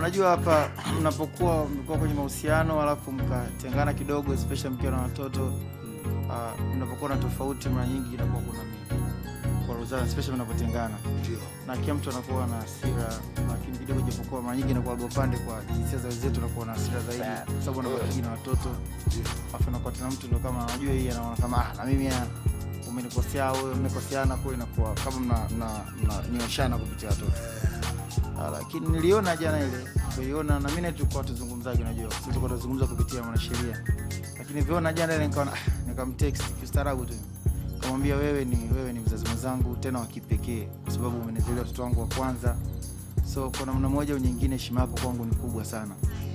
unajua hapa mnapokuwa mlikuwa kwenye mahusiano alafu mkatengana kidogo especially mkiwa na watoto uh, mnapokuwa na tofauti mara nyingi inakuwa kuna kwaruzana especially mnapotengana Ndio. na kila mtu anakuwa na hasira lakini kidogo japokuwa mara nyingi inakuwa upande kwa jinsia za wenzetu anakuwa na hasira zaidi kwa sababu anakuwa na watoto afu nakuwa tena mtu ndo kama anajua hii anaona kama ah, na mimi ah, umenikosea au mmekoseana kwa inakuwa kama mna mna mnanyoshana kupitia watoto Ah, lakini niliona jana ile niliona na mimi tulikuwa tuzungumzaje unajua sisi tulikuwa tuzungumza kupitia mwanasheria lakini viona jana ile nikaona ah, nikamtext kistaarabu tu kamwambia wewe ni wewe ni mzazi mwenzangu tena wa kipekee kwa sababu umenizalia watoto wangu wa kwanza so kwa namna moja au nyingine heshima yako kwangu ni kubwa sana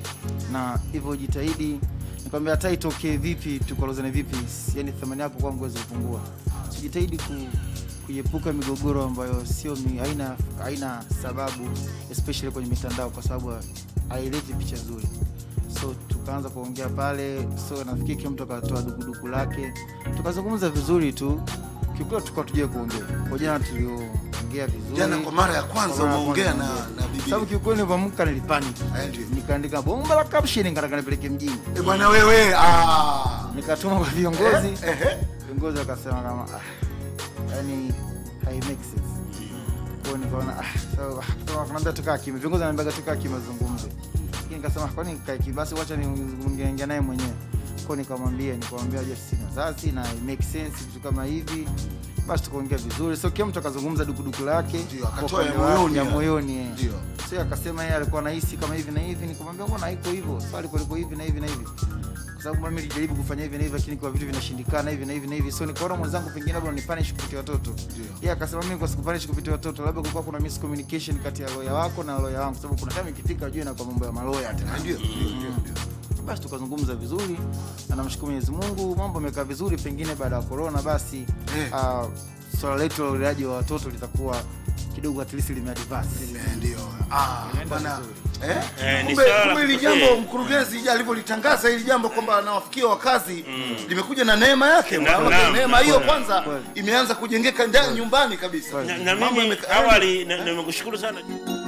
na hivyo jitahidi nikwambia hata itokee vipi tukolozane vipi yani thamani yako kwangu wezi kupungua so jitahidi ku, kuiepuka migogoro ambayo sio mi, haina, haina sababu especially kwenye mitandao kwa sababu haileti picha nzuri so tukaanza kuongea pale so nafikiri kila mtu akatoa dukuduku lake tukazungumza vizuri tu kiukweli tukawa tujue kuongea kwa jana tulioongea vizuri Jana kwa mara ya kwanza Kwa mara ya umeongea na kwanza na bibi. sababu kiukweli nilivyoamka nilipanic Eh, ndio. nikaandika bomba la caption nikataka nipeleke mjini Eh, bwana wewe ah. nikatuma kwa viongozi Eh, eh, viongozi wakasema kama ah, yani hai make sense kwa nikaona ah, so ah, so wakaniambia tukaa kimya viongozi wananiambia tukaa kimya zungumze lakini nikasema kwani nikae kimya basi wacha niongea naye mwenyewe kwa nikamwambia nikamwambia je sina wazazi na it make sense vitu kama hivi basi tukaongea vizuri so kila mtu akazungumza dukuduku lake Ndio, akatoa kwa ya upande wake, moyoni ya ya- moyoni eh. Ndio. so akasema yeye alikuwa anahisi kama hivi na hivi nikamwambia mbona haiko hivyo swali kuliko hivi na hivi na hivi kwa sababu mimi nilijaribu kufanya hivi na hivi lakini kwa vitu vinashindikana hivi na hivi na hivi so nikaona mwenzangu pengine labda unipanish kupitia watoto yeye akasema mimi kwa sikupanish kupitia watoto labda kulikuwa kuna miscommunication kati ya lawyer wako na lawyer wangu sababu kuna kama ikifika juu na kwa mambo ya maloya tena Ndio, ndio, ndio, ndio. basi tukazungumza vizuri na namshukuru Mwenyezi Mungu mambo yamekaa vizuri pengine baada ya corona basi Eh. uh, swala letu la uleaji wa watoto litakuwa kidogo at least limeadvance Eh, Ndio. Ah, Inaenda bwana. vizuri. Eh? Eh, ni Kumbe swala la kumbe hili kipekee. jambo mkurugenzi alivyolitangaza hili jambo kwamba anawafikia wakazi limekuja na neema yake. Na- Maana naam, neema hiyo kweli. kwanza Kweli. imeanza kujengeka ndani nyumbani kabisa. na, na Mambo mimi yameka- awali na- nimekushukuru sana